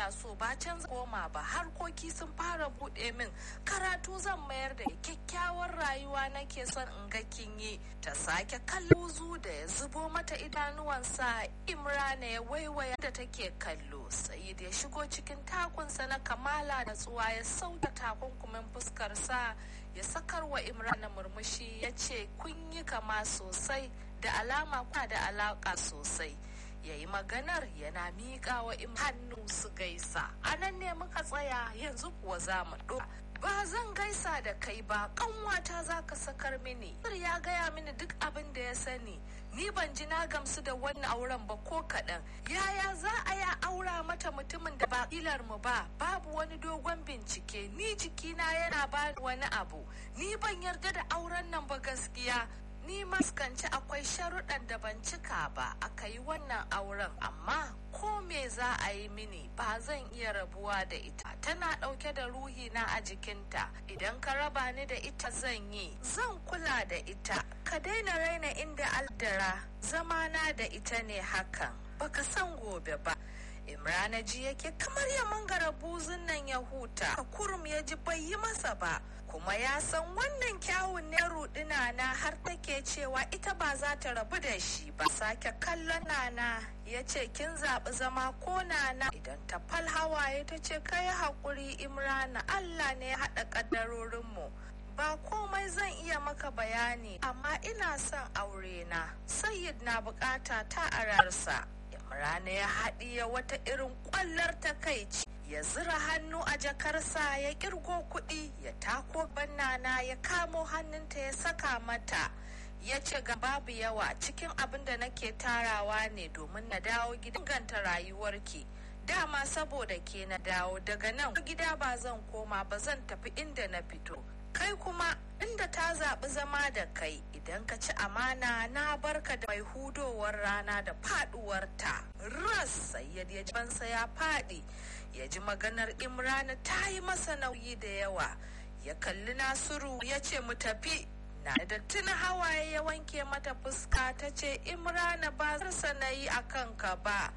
kya so ba can koma ba harkoki sun fara buɗe min karatu zan mayar da kyakkyawar rayuwa nake son in ga kin yi ta sake kallo da ya zubo mata idanuwansa imrana ya waiwaya da take kallo sayid ya shigo cikin takunsa na kamala da tsuwa ya sauke takunkumin fuskarsa ya sakar wa imrana murmushi ya ce kun yi kama sosai da alama kuna da alaka sosai ya yi maganar yana miƙa wa im hannu su gaisa a nan ne muka tsaya yanzu kuwa za mu ɗora ba zan gaisa da kai ba ƙanwata za ka sakar mini ya gaya mini duk abin da ya sani ni ban ji na gamsu da wannan auren ba ko kaɗan yaya za a ya aura mata mutumin da ba ilar mu ba babu wani dogon bincike ni jikina yana ba wani abu ni ban yarda da auren nan ba gaskiya ni maskanci akwai sharuɗan da ban cika ba aka yi wannan auren amma ko me za a yi mini ba zan iya rabuwa da ita tana ɗauke da ruhi na a jikinta idan ka raba ni da ita zan yi zan kula da ita ka daina raina inda aldara zamana da ita ne hakan baka san gobe ba imrana ji yake kamar ya mangara buzun nan ya huta kurum ya ji bai yi masa ba kuma ya san wannan kyawun ne rudina na har take cewa ita ba za ta rabu da shi ba sake kallon nana ya ce kin zaɓi zama ko nana idan ta fal hawaye ta ce kai haƙuri imrana allah ne ya haɗa ƙaddarorinmu ba komai zan iya maka bayani amma ina son aure na sayyid na bukata ta ararsa imrana ya haɗiye wata irin ƙwallar takaici ya zira hannu a jakarsa ya kirgo kuɗi ya tako bannana ya kamo hannunta ya saka mata ya ce ga babu yawa cikin abin da nake tarawa ne domin na dawo gidan ganta rayuwarki dama saboda ke na dawo daga nan gida ba zan koma ba zan tafi inda na fito kai kuma inda ta zaɓi zama da kai idan ka ci amana na barka da mai hudowar rana da faɗuwarta ras sayyad ya bansa ya faɗi ya ji maganar imrana ta yi masa nauyi da yawa ya kalli nasiru ya ce mu tafi na da tuna hawaye ya wanke mata fuska ta ce imrana ba zarsa na yi a kanka ba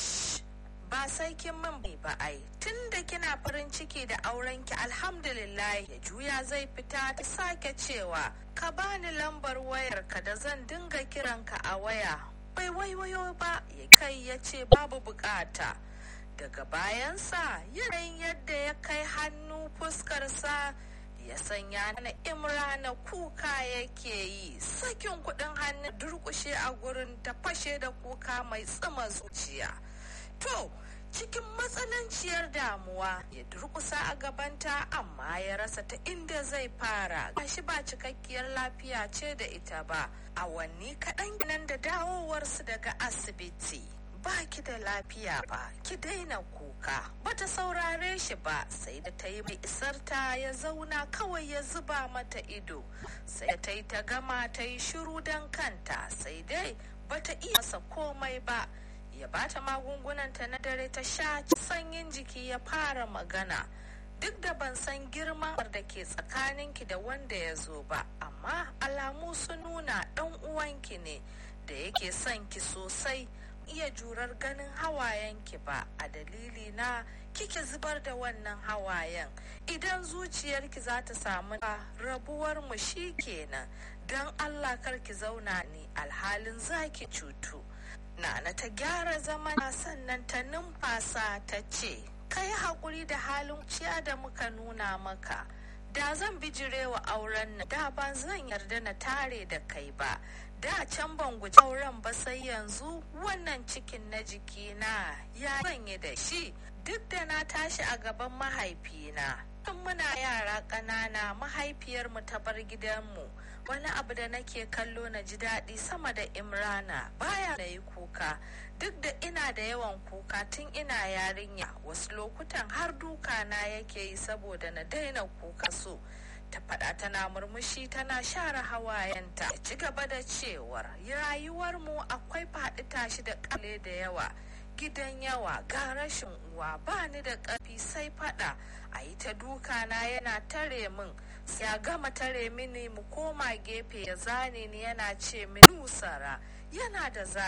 ba sai kin min ba ai tun da kina farin ciki da aurenki alhamdulillah ya juya zai fita ta sake cewa ka bani lambar wayarka da zan dinga kiranka a waya bai waiwayo ba ya kai ya ce babu bukata daga bayansa yanayin yadda ya kai hannu fuskarsa ya sanya na imrana kuka yake yi sakin kudin hannu durkushe a gurin ta fashe da kuka mai tsima zuciya to cikin matsananciyar damuwa ya durkusa a gabanta amma ya rasa ta inda zai fara gashi ba cikakkiyar lafiya ce da ita ba awanni kaɗan nan da dawowarsu daga asibiti ba ki da lafiya ba ki daina kuka bata saurare shi ba sai da ta yi mai isarta ya zauna kawai ya zuba mata ido sai ta yi ta gama ta yi shiru don kanta sai dai bata iya masa komai ba ya bata magungunanta na dare ta sha sanyin jiki ya fara magana duk da ban san girman da ke tsakaninki da wanda ya zo ba amma alamu sun nuna ɗan uwanki ne da yake son ki sosai iya jurar ganin hawayenki ba a dalili na kike zubar da wannan hawayen idan zuciyarki za ta samu rabuwar mu shi kenan don allah kar ki zauna ni alhalin zaki cutu nana ta gyara zama sannan ta numfasa ta ce kai haƙuri da halin ciya da muka nuna maka da zan bijirewa auren nan da ba zan yarda na tare da kai ba da can ban guji auren ba sai yanzu wannan cikin na jikina ya yi da shi duk da na tashi a gaban mahaifina tun muna yara ƙanana mahaifiyarmu ta bar gidanmu wani abu da nake kallo na ji daɗi sama da imrana baya na yi kuka duk da ina da yawan kuka tun ina yarinya wasu lokutan har duka na yake yi saboda na daina kuka so ta faɗa tana murmushi tana share hawayenta ya ci gaba da cewar rayuwarmu akwai faɗi tashi da ƙale da yawa gidan yawa ga rashin uwa ba ni da ƙarfi sai faɗa a yi ta duka na yana tare min ya gama tare mini mu koma gefe ya zane ni yana ce min nusara yana da